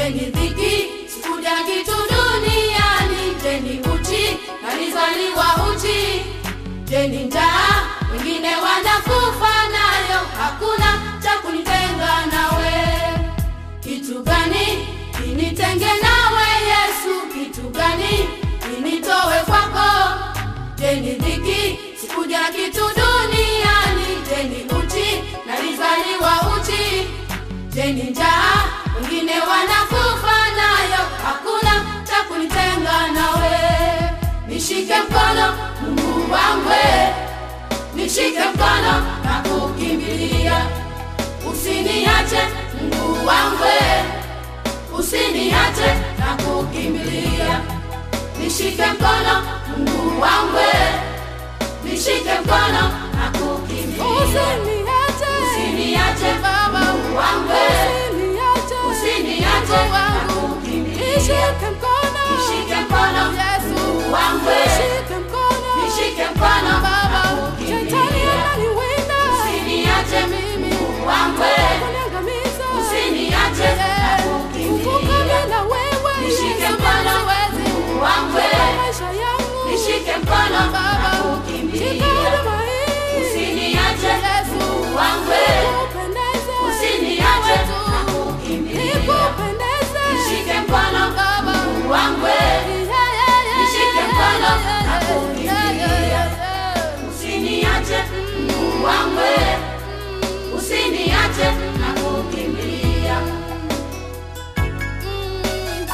jeni dhiki sikuja kitu duniani jeni uchi nalizaliwa uchi jeni njaa wengine wanakufa nayo hakuna cha kunitenga nawe kitu gani kinitenge nawe yesu kitu gani kinitowe kwako jeni dhiki sikuja kitu duniani jeni uchi nalizaliwa uchi jeni njaa wengine wanakufa nayo hakuna cha kunitenga nawe nishike mkono mungu wangwe nishike mkono na kukimbilia usiniache mungu wangwe usiniache na kukimbilia nishike mkono mungu wangwe nishike mkono na kukimbilia Usiniache, usiniache Baba, mungu wangwe usiniache, usiniache na wangu. kukimbilia Nishike mkono, nishike mkono Yesu, mungu wangwe nishike mkono, nishike mkono na Baba, shetani kukimbilia ananiwinda, usiniache mimi mungu wangwe kuniangamiza. usiniache na Yeah, kukimbilia kuvuka bila wewe, Nishike Yesu, mkono, siwezi. Mungu wangu. Katika maisha yangu, nishike mkono na Baba, shika kukimbilia huduma hii. usiniache Yesu, mungu wangwe nikupendeze, usiniache wetu. na kukimbilia Nikupendeze, nishike mkono Baba. mungu wangwe Yeah, yeah, yeah, Nishike yeah, mkono yeah, na yeah, kukimbilia. yeah, yeah, yeah. usiniache mungu wangwe usiniache na kukimbilia Mm.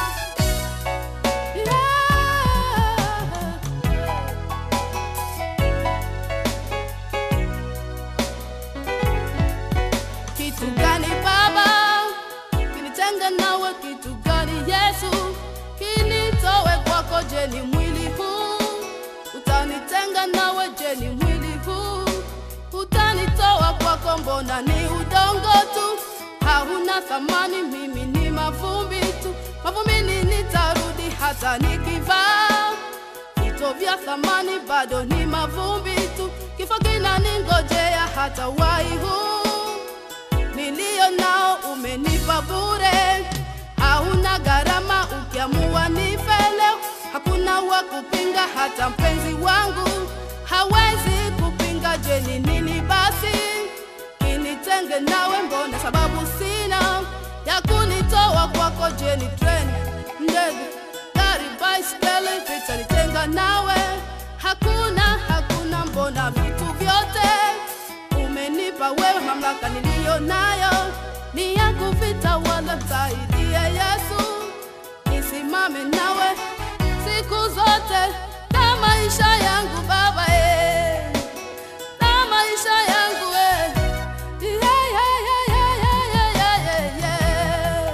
Yeah. Kitu gani Baba kinitenga nawe? Kitu gani Yesu kinitowe kwako? Je, ni mwili huu utanitenga nawe? Je, ni mwili huu utanitoa kwako? Mbona ni udongo tu, hauna thamani. Mimi ni mavumbi tu, mavumbini nitarudi hata nikivaa vito vya thamani, bado ni mavumbi tu. Kifo kinaningojea hata wai huu niliyo nao umenipa bure, hauna gharama. Ukiamua nife leo, hakuna wa kupinga, hata mpenzi wangu hawezi kupinga. Je, ni nini basi kinitenge nawe? Mbona sababu sina ya kunitoa kwako? Je, ni treni, ndege, gari, baiskeli vitanitenga nawe? Hakuna, hakuna. Mbona vitu vyote umenipa wewe, mamlaka niliyo nayo ni ya kuvitawala. Msaidie Yesu, nisimame nawe siku zote na maisha yangu Baba, eh, na maisha yangu eh. Yeah, yeah, yeah, yeah, yeah, yeah, yeah, yeah.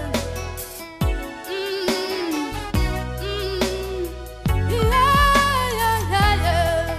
Mm, mm. Yeah, yeah, yeah, yeah.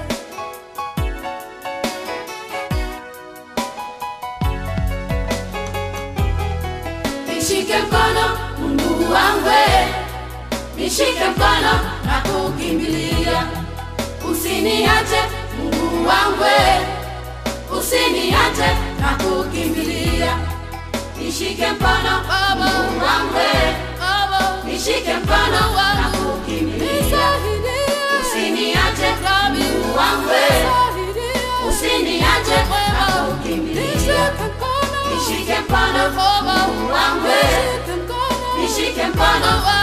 nishike mkono mungu wangwe nishike mkono na kukimbilia usiniache mungu wangwe usiniache na kukimbilia nishike mkono mungu wangwe Baba, nishike mkono na kukimbilia nisaidie. usiniache Rabi, mungu wangwe nisaidie. usiniache na Wema, kukimbilia nishike mkono. nishike mkono Baba, mungu wangwe nishike mkono. nishike mkono